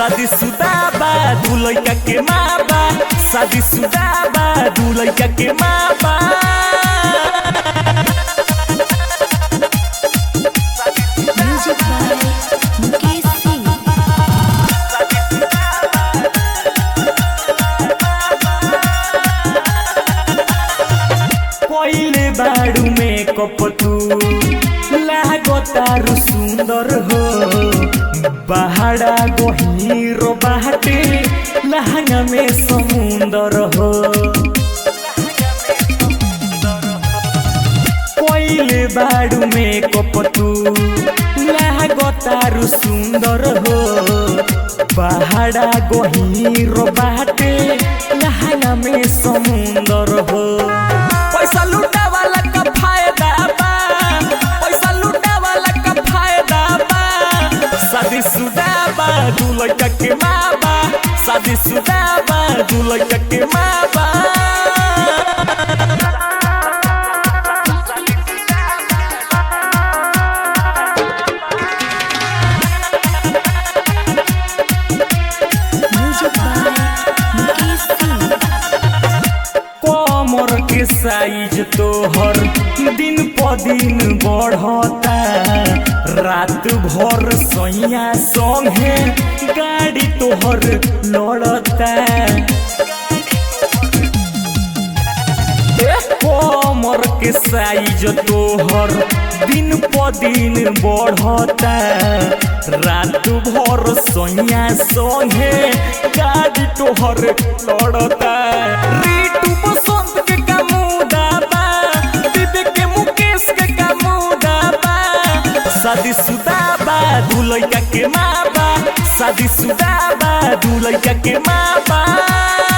शादी सुदा बा दू लइका के माँ बा शादी सुदा बा दू लइका के माँ बा Music by Mukesh Singh. पहिले बाडू में कपतू लागतारु सुंदर हो बाहरा गहिरो बाटे लहंगा में समुंदर हो पहिले बाडू में कपतू लागतारु सुंदर हो बाहरा गहिरो बाटे लहंगा में समुंदर हो पैसा लूटा वाला का फायदा बा पैसा लूटा वाला का फायदा बा शादी सुदा बा दू लइका के माँ बा शादी सुदा बा दू लइका के माँ बा Music by Mukesh Singh. कमर के साइज तोहर दिन प दिन बढ़ता रात भर सैया संगे गाड़ी तोहर लड़ता कमर के साइज तोहर दिन प दिन बढ़ता रात भर सैया संगे गाड़ी तोहर लड़ता रीटू बसंत के कामुदा बा विवेक के मुकेश के कामुदा बा शादी सुदा बा दू लइका के माँ बा शादी सुदा बा दू लइका के माँ बा